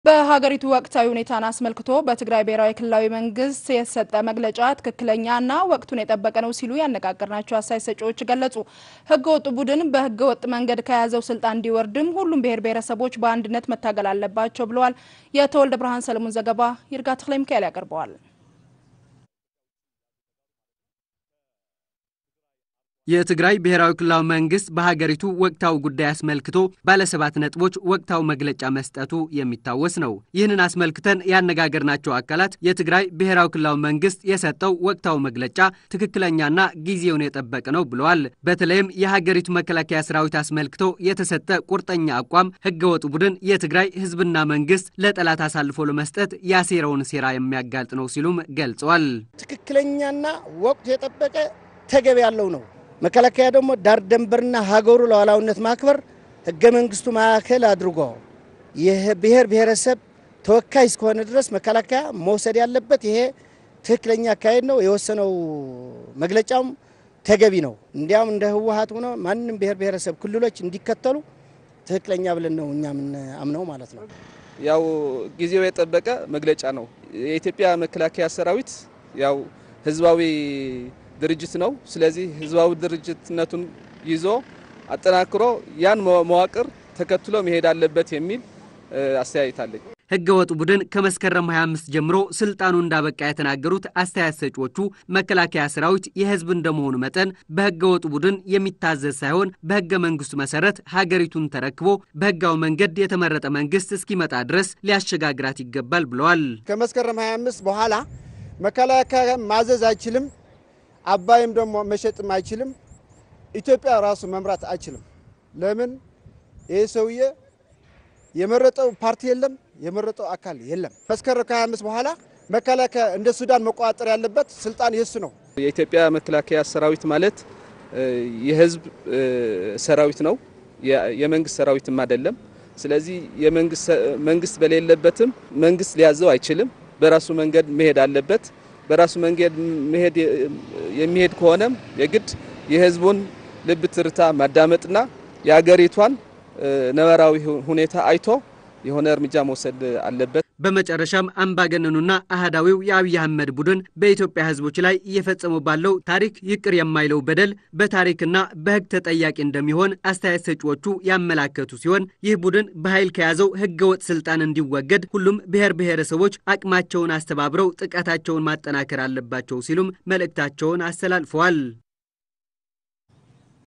በሀገሪቱ ወቅታዊ ሁኔታን አስመልክቶ በትግራይ ብሔራዊ ክልላዊ መንግስት የተሰጠ መግለጫ ትክክለኛና ወቅቱን የጠበቀ ነው ሲሉ ያነጋገርናቸው አስተያየት ሰጪዎች ገለጹ። ህገ ወጡ ቡድን በህገ ወጥ መንገድ ከያዘው ስልጣን እንዲወርድም ሁሉም ብሔር ብሔረሰቦች በአንድነት መታገል አለባቸው ብለዋል። የተወልደ ብርሃን ሰለሞን ዘገባ ይርጋ ተክለ ሚካኤል ያቀርበዋል። የትግራይ ብሔራዊ ክልላዊ መንግስት በሀገሪቱ ወቅታዊ ጉዳይ አስመልክቶ ባለሰባት ነጥቦች ወቅታዊ መግለጫ መስጠቱ የሚታወስ ነው። ይህንን አስመልክተን ያነጋገርናቸው አካላት የትግራይ ብሔራዊ ክልላዊ መንግስት የሰጠው ወቅታዊ መግለጫ ትክክለኛና ጊዜውን የጠበቀ ነው ብለዋል። በተለይም የሀገሪቱ መከላከያ ሰራዊት አስመልክቶ የተሰጠ ቁርጠኛ አቋም ህገወጥ ቡድን የትግራይ ህዝብና መንግስት ለጠላት አሳልፎ ለመስጠት ያሴረውን ሴራ የሚያጋልጥ ነው ሲሉም ገልጸዋል። ትክክለኛና ወቅቱ የጠበቀ ተገቢ ያለው ነው። መከላከያ ደግሞ ዳር ደንበርና ሀገሩ ሉዓላዊነት ማክበር ህገ መንግስቱ ማዕከል አድርጎ የብሔር ብሔረሰብ ተወካይ እስከሆነ ድረስ መከላከያ መውሰድ ያለበት ይሄ ትክክለኛ አካሄድ ነው። የወሰነው መግለጫውም ተገቢ ነው። እንዲያውም እንደ ህወሀት ሆኖ ማንም ብሔር ብሔረሰብ ክልሎች እንዲከተሉ ትክክለኛ ብለን ነው እኛ የምናምነው ማለት ነው። ያው ጊዜው የጠበቀ መግለጫ ነው። የኢትዮጵያ መከላከያ ሰራዊት ያው ህዝባዊ ድርጅት ነው። ስለዚህ ህዝባዊ ድርጅትነቱን ይዞ አጠናክሮ ያን መዋቅር ተከትሎ መሄድ አለበት የሚል አስተያየት አለኝ። ህገ ወጥ ቡድን ከመስከረም 25 ጀምሮ ስልጣኑ እንዳበቃ የተናገሩት አስተያየት ሰጪዎቹ መከላከያ ሰራዊት የህዝብ እንደመሆኑ መጠን በህገ ወጥ ቡድን የሚታዘዝ ሳይሆን በህገ መንግስቱ መሰረት ሀገሪቱን ተረክቦ በህጋዊ መንገድ የተመረጠ መንግስት እስኪመጣ ድረስ ሊያሸጋግራት ይገባል ብለዋል። ከመስከረም 25 በኋላ መከላከያ ማዘዝ አይችልም። አባይም ደግሞ መሸጥም አይችልም። ኢትዮጵያ ራሱ መምራት አይችልም። ለምን? ይህ ሰውዬ የመረጠው ፓርቲ የለም፣ የመረጠው አካል የለም። መስከረም ከ25 በኋላ መከላከያ እንደ ሱዳን መቆጣጠር ያለበት ስልጣን የሱ ነው። የኢትዮጵያ መከላከያ ሰራዊት ማለት የህዝብ ሰራዊት ነው፣ የመንግስት ሰራዊትም አይደለም። ስለዚህ መንግስት በሌለበትም መንግስት ሊያዘው አይችልም። በራሱ መንገድ መሄድ አለበት። በራሱ መንገድ መሄድ የሚሄድ ከሆነም የግድ የህዝቡን ልብ ትርታ ማዳመጥና የሀገሪቷን ነባራዊ ሁኔታ አይቶ የሆነ እርምጃ መውሰድ አለበት። በመጨረሻም አምባገነኑና አህዳዊው የአብይ አህመድ ቡድን በኢትዮጵያ ህዝቦች ላይ እየፈጸሙ ባለው ታሪክ ይቅር የማይለው በደል በታሪክና በህግ ተጠያቂ እንደሚሆን አስተያየት ሰጪዎቹ ያመላከቱ ሲሆን ይህ ቡድን በኃይል ከያዘው ህገወጥ ስልጣን እንዲወገድ ሁሉም ብሔር ብሔረሰቦች አቅማቸውን አስተባብረው ጥቃታቸውን ማጠናከር አለባቸው ሲሉም መልእክታቸውን አስተላልፈዋል።